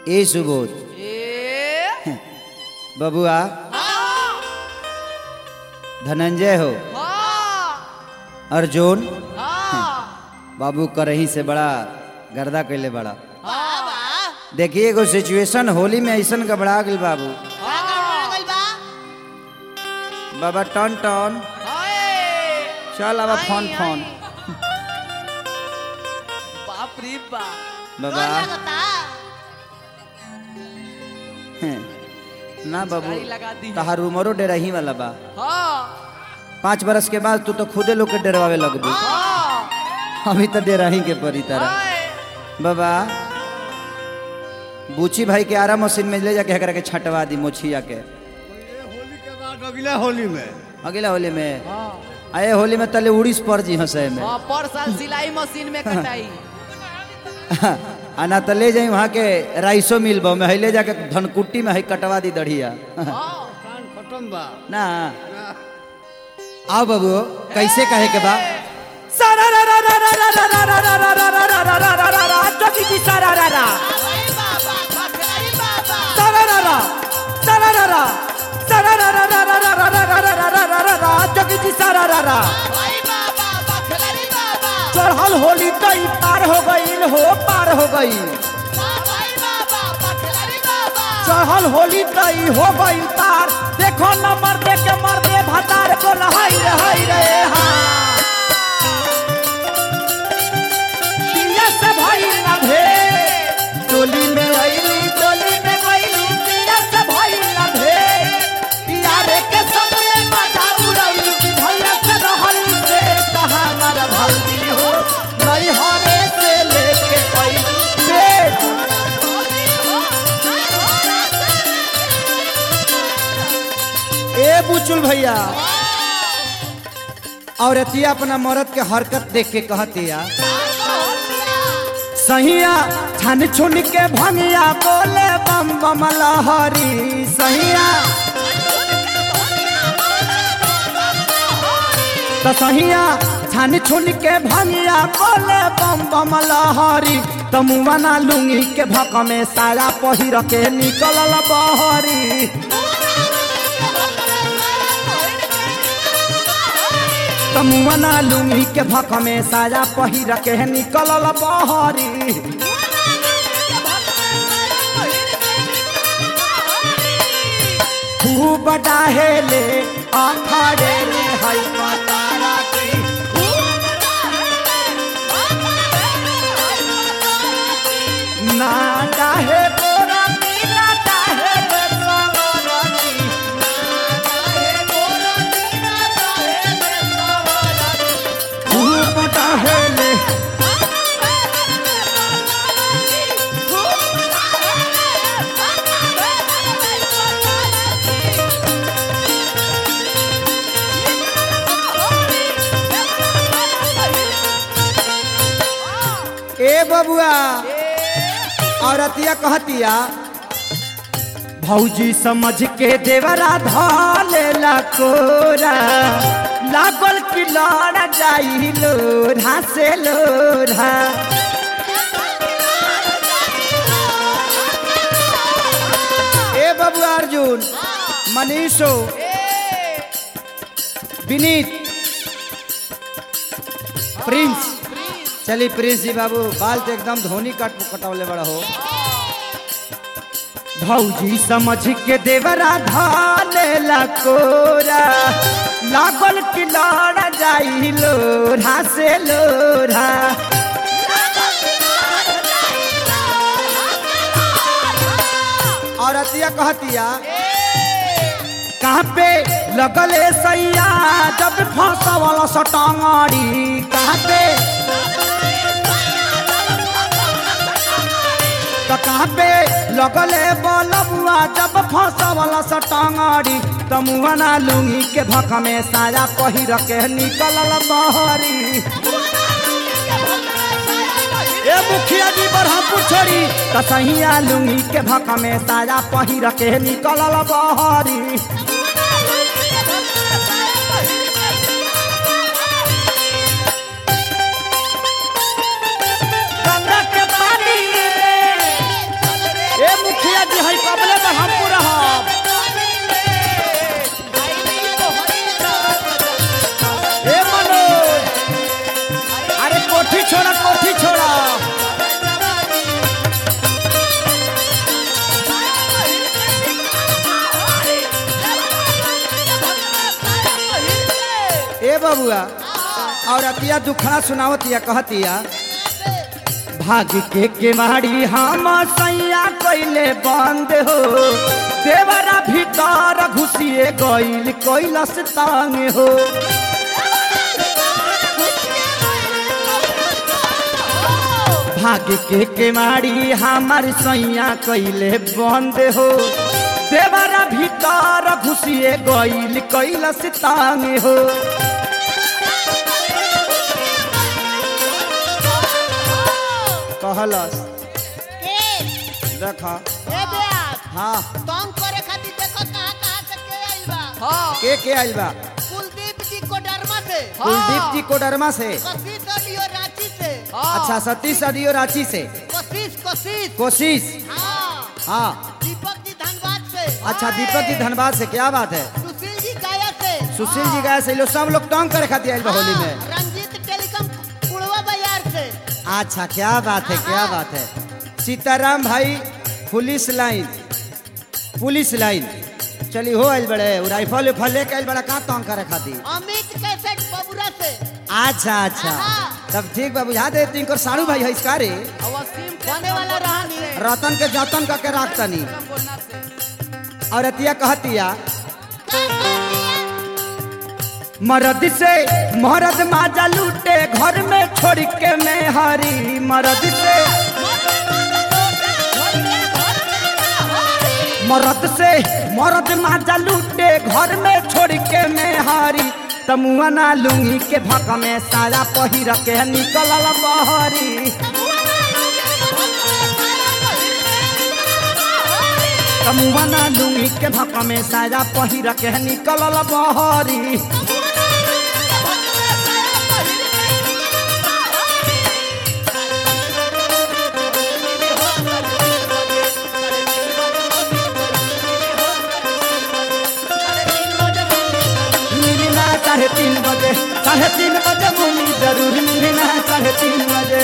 ए सुबोध ए बबुआ धनंजय हो हाँ अर्जुन हाँ बाबू करही से बड़ा गर्दा कैले बड़ा हाँ देखिए एगो सिचुएशन होली में ऐसन गबड़ा गल बाबू बाबा टन टन हाय चल अब फोन आई, फोन आई। बाप रे बाप बाबा हैं, ना बाबू गाड़ी लगा दी है। तहार उमरो डेरही वाला बा हाँ पाँच बरस के बाद तू तो खुदे लोग के डरवावे लगबू हाँ अभी तो डेरही के परी तरह हाय बाबा बूची भाई के आरा मशीन में ले जाके एकरा के छटवा दी मोछिया के होली के बाद अगले होली में अगला होली में हाँ आए होली में तले उड़ीस पर जी हंसे में हाँ, पर साल सिलाई मशीन में कटाई आना तो ले जाई वहाँ के राइसो मिल बा में है ले जाके धनकुट्टी में है कटवा दी दढ़िया हाँ कान खत्म बा ना आओ बाबू कैसे कहे के बा सारा रा रा रा रा रा रा रा रा रा रा रा रा रा रा रा रा रा जोगी जी सारा रा रा सारा रा रा सारा रा रा सारा रा रा रा रा रा रा रा रा रा रा रा रा रा जोगी जी सारा रा रा चढ़ल होली कई पार हो गईल हो पार हो गईल चढ़ल होली कई हो गईल पार देखो नंबर दे के मर दे भतार को रहाई रहाई रे हाँ दिया से भई ना भे टोली में आईली टोली में गईली दिया से भई ना भे यारे के सबने मजा उड़ाई कि भैया से रहल से कहा मर भल्दी हो नहीं होने से लेके आई बेट ए बुचुल भैया और अतिया अपना मरद के हरकत देख के कहतिया सहिया छन छुन के भंगिया बोले बम बम लहरी सहिया तो सहिया छन छुन के भंगिया बोले बम बम लहरी तो मुआना लुंगी के भक में साया पहिर के निकलल बहरी तमुआना लुंगी के भक में साया पहिर के निकलल बहरी खूब डाहेले अखड़े ले हई पतारा की ना डाहे तोरा मीना डाहे ले सवरनी ना डाहे तोरा मीना डाहे ले सवरनी खूब डाहेले ए बबुआ औरतिया कहतिया भौजी समझ के देवरा धलेला कोरा लागल कि लड़ जाई लोढ़ा से लोढ़ा ए बबुआ अर्जुन मनीषो विनीत प्रिंस चली प्रिंस जी बाबू बाल तो एकदम धोनी कट कटवले बड़ा हो भौजी समझ के देवरा धालेला कोरा लागल कि लड़ जाई लोढ़ा से लोढ़ा औरतिया कहतिया कहाँ पे लगले सैया जब फंसवल सटांगड़ी कहाँ पे तो कहाँ पे लगले बलबुआ जब फंसवल सटांगड़ी तो मुहना लुंगी के भक में साया पहिर के निकलल बहरी ए मुखिया जी बरहमपुर छोड़ी तो सहिया लुंगी के भक में साया पहिर के निकलल बहरी गंगा के पानी बबुआ और अतिया दुखड़ा सुनावतिया कहतिया भाग के केवाड़ी हम सैया कैले बंद हो देवरा भीतर घुसिए गइल कैलस तांग हो भाग के केवाड़ी हमार सैया कैले बंद हो देवरा भीतर घुसिए गइल कैलस तांग हो कहलस देखा हाँ तंग करे खातिर देखो कहाँ कहाँ से के आइल बा हाँ के के आइल बा कुलदीप जी कोडरमा से कुलदीप जी कोडरमा से कशिश ऑडियो रांची से हाँ। अच्छा सतीश अडियो रांची से कोशिश कोशिश कोशिश हाँ हाँ दीपक जी धनबाद से अच्छा दीपक जी धनबाद से क्या बात है सुशील जी गाया से सुशील जी गए से लोग सब लोग तंग करे खातिर आइल बा होली हाँ, में रंजीत टेलीकॉम कुड़वा बाजार से अच्छा क्या बात है क्या बात है सीताराम भाई पुलिस लाइन पुलिस लाइन चली हो आइल बड़े उ राइफल उफल लेके आइल बड़ा का तंग करे खातिर अमित कैसेट बबुरा से अच्छा अच्छा हाँ। तब ठीक बा बुझा दे तिनकर साड़ू भाई है इसका रे और वसीम बने वाला रहनी से रतन के जतन करके राखतनी बोलना से और अतिया कहतिया मरद से मरद माजा लूटे घर में छोड़ के मैं हरी मरद से मरद से मरद माजा लूटे घर में छोड़ के मैं हरी तमुआ ना लूंगी के भक में साया पहिर के निकल बहरी तमुआ ना लूंगी के भक में साया पहिर के निकल बहरी मिलना साढ़े तीन बजे साढ़े तीन बजे मुनी जरूर मिलना साढ़े तीन बजे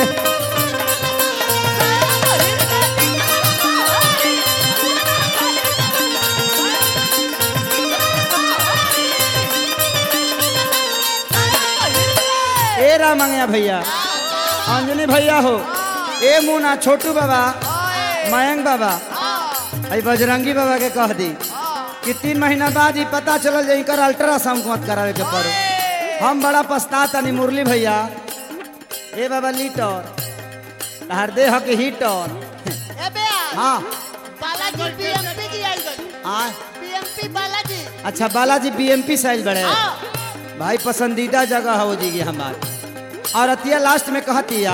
ए रामंगया भैया अंजनी भैया हो ए मुना छोटू बाबा मयंक बाबा आई बजरंगी बाबा के कह दी कि तीन महीना बाद ही पता चलल जे इनकर अल्ट्रासाउंड मत करावे के पड़े हम बड़ा पछतातनी मुरली भैया ए बाबा लीटर तहार देह के हीटर ए बे हाँ बालाजी बीएमपी जी आइल बा आ बीएमपी बालाजी अच्छा बालाजी बीएमपी साइज बड़े हाँ भाई पसंदीदा जगह हो जी हमार और अतिया लास्ट में कहतिया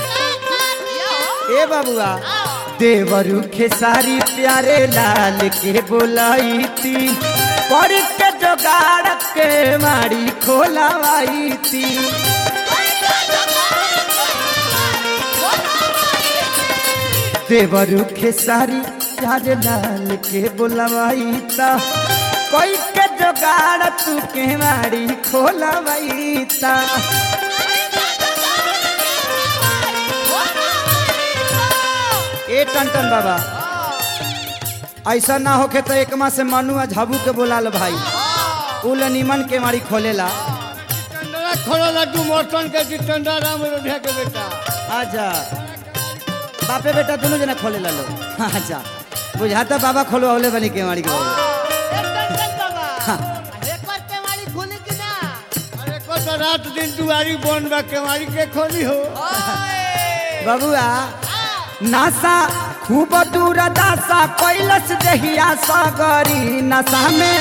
ए बाबुआ देवरू खेसारी प्यारे लाल के बोलाई थी पढ़ के जोगाड़ के मारी खोलवाई थी देवरू खेसारी प्यारे लाल के बोलवाई था कोई के जोगाड़ तू के मारी खोलवाई था ए टन बाबा ऐसा ना होके तो एक माह से मनु आ झाबू के बोला लो भाई उल निमन के मारी खोलेला टंडरा खोलो लड्डू मोटन के जितेंद्र राम रोधिया के बेटा अच्छा बापे बेटा दोनों जना खोलेला लो अच्छा बुझाता बाबा खोलो औले बनी के मारी के हाँ। एकर केवाड़ी खुली कि ना अरे को तो रात दिन दुआरी बन बा केवाड़ी के खोली हो बबुआ नासा खूब दूर दासा कैलस देहिया सगरी नशा में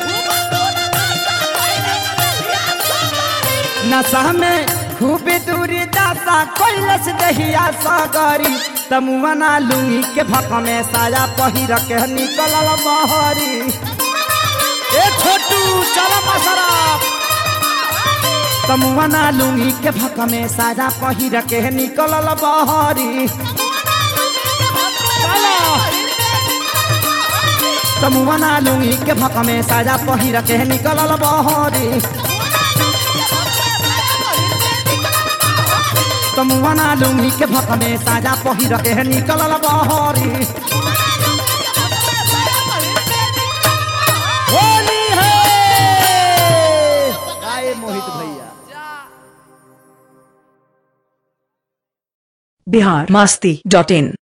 नशा में खूब दूरी दासा कैलस दहिया सगरी तमुआ ना लुंगी के भक में साया पहिर के निकल बहरी ए छोटू चल मसरा तमुआ ना लुंगी के भक में साया पहिर के निकल बहरी तमुआ ना लुंगी के भक में साया पहिर के निकल बहरी तमुआ ना लुंगी के भक में साया पहिर के निकल बहरी होली है आए मोहित भैया बिहार मास्ती डॉट इन